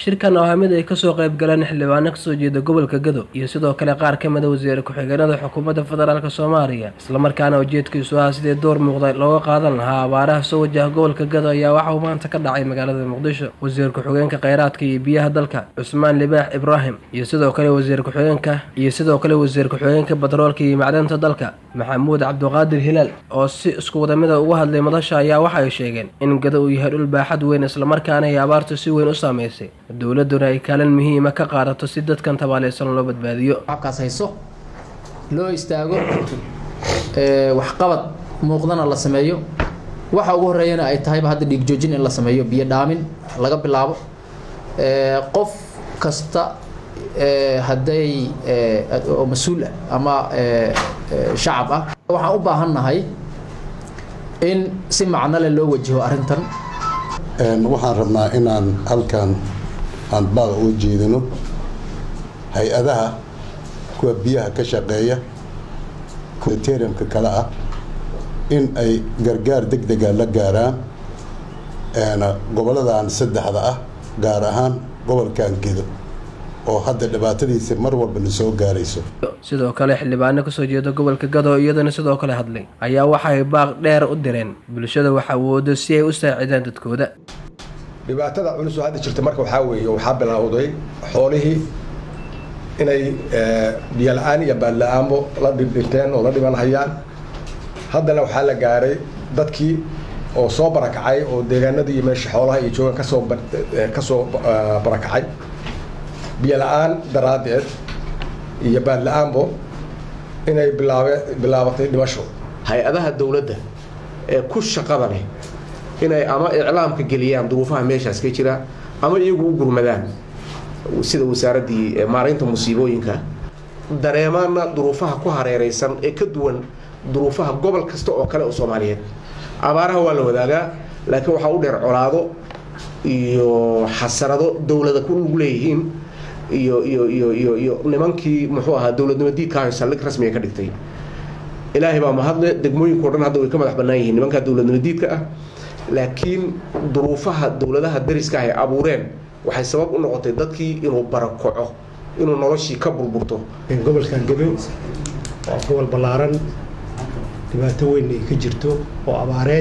shirkan oo ah mid ay kasoo qayb galeen xildhibaano kasoo jeeda gobolka gado iyo sidoo kale qaar ka mida wasiire ku-xigeenada xukuumadda federaalk soomaaliya islamarkaana ujeedkiisu ah sidii door muuqda looga qaadan lahaa abaaraha soo wajaha gobolka gado ayaa waxa uu maanta ka dhacay magaalada muqdisho wasiir ku-xigeenka kheyraadka iyo biyaha dalka cusmaan libaax ibraahim iyo sidoo kale wasiir ku-xigeenka iyo sidoo kale wasiir ku-xigeenka batroolka iyo macdanta dalka maxamuud cabdiqaadir hilaal oo si isku wadamida uga hadlay madasha ayaa waxa ay sheegeen in gado uu yahay dhul baaxad weyn islamarkaana ay abaartu si weyn u saameysay dowladuna ay kaalin muhiima ka qaadato si dadkan tabaaleysan loo badbaadiyo kaas hayso loo istaago waxqabad muuqdana la sameeyo waxa ugu horeeyana ay tahayba hadda dhiigjoojin in la sameeyo biyo dhaamin laga bilaabo qof kasta hadday oo mas-uul ah ama shacab ah waxaan u baahan nahay in si macno leh loo wajaho arrintan waxaan rabnaa inaan halkan aan baaq uga jeedino hay-adaha kuwa biyaha ka shaqeeya termka kale ah in ay gargaar deg dega la gaaraan goboladan saddexda ah gaar ahaan gobolkan gedo oo hadda dhibaatadiisa mar walba na soo gaarayso sidoo kale xildhibaano kasoo jeeda gobolka gado iyadana sidoo kale hadlay ayaa waxay baaq dheer u direen bulshada wax awoodo si ay u saacidaan dadkooda dhibaatada culus oo hadda jirta marka waxaa weeye waxaa bilowday xoolihii inay biyo la-aan iyo baad la-aanbo la dhibdhinteen oo la dhiban hayaan haddana waxaa la gaaray dadkii oo soo barakacay oo deegaanadii iyo meesha xoolaha iyo joogan kasoo kasoo barakacay biyo la-aan daraaddeed iyo baad la-aanbo inay bilaabe bilaabatay dhimasho hay-adaha dowladda ee ku shaqada leh inay ama iclaamka geliyaan duruufaha meeshaas ka jira ama iyagu u gurmadaan sida wasaaraddii maaraynta musiibooyinka dareemaana duruufaha ku hareeraysan ee ka duwan duruufaha gobol kasta oo kale oo soomaaliyeed abaaraha waa la wadaagaa laakiin waxaa u dheer colaado iyo xasarado dowlada ku lug leeyihiin iyo iyo iyo iyo iyo nimankii muxuu ahaa dowladnimo diidkaayo saldhig rasmiga ka dhigtay ilaahay baa mahadle degmooyinkao dhan hadda way ka madax bannaan yihiin nimankaa dowladnimo diidka ah laakiin duruufaha dowladaha dariska ah ay abuureen waxay sabab u noqotay dadkii inuu barakoco inuu noloshii ka burburto gobolkan gado waa gobol ballaaran dhibaato weyn ay ka jirto oo abaareed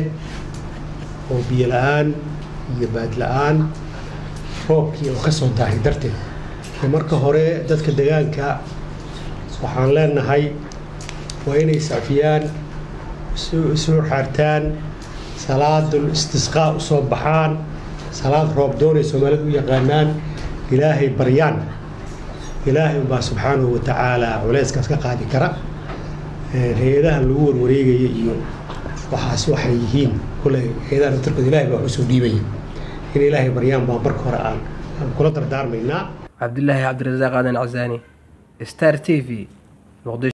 oo biyo la-aan iyo baad la-aan roobkii oo ka soo daahay darteed marka hore dadka degaanka waxaan leenahay waa inay sacfiyaan isu xaartaan salaadul istisqaa u soo baxaan salaad roob doonay soomaalida u yaqaanaan ilaahay baryaan ilaahay unbaa subxaanahu wa tacaala culeyskaas ka qaadi kara hay-adaha lagu warwareegaya iyo waxaas waxay yihiin kule hay-adaha naftarkooda ilahay baa waxu soo dhiibaya in ilaahay baryaan baa marka hore aan aan kula dardaarmaynaa cabdilaahi cabdirasaaq aadan casaani star t v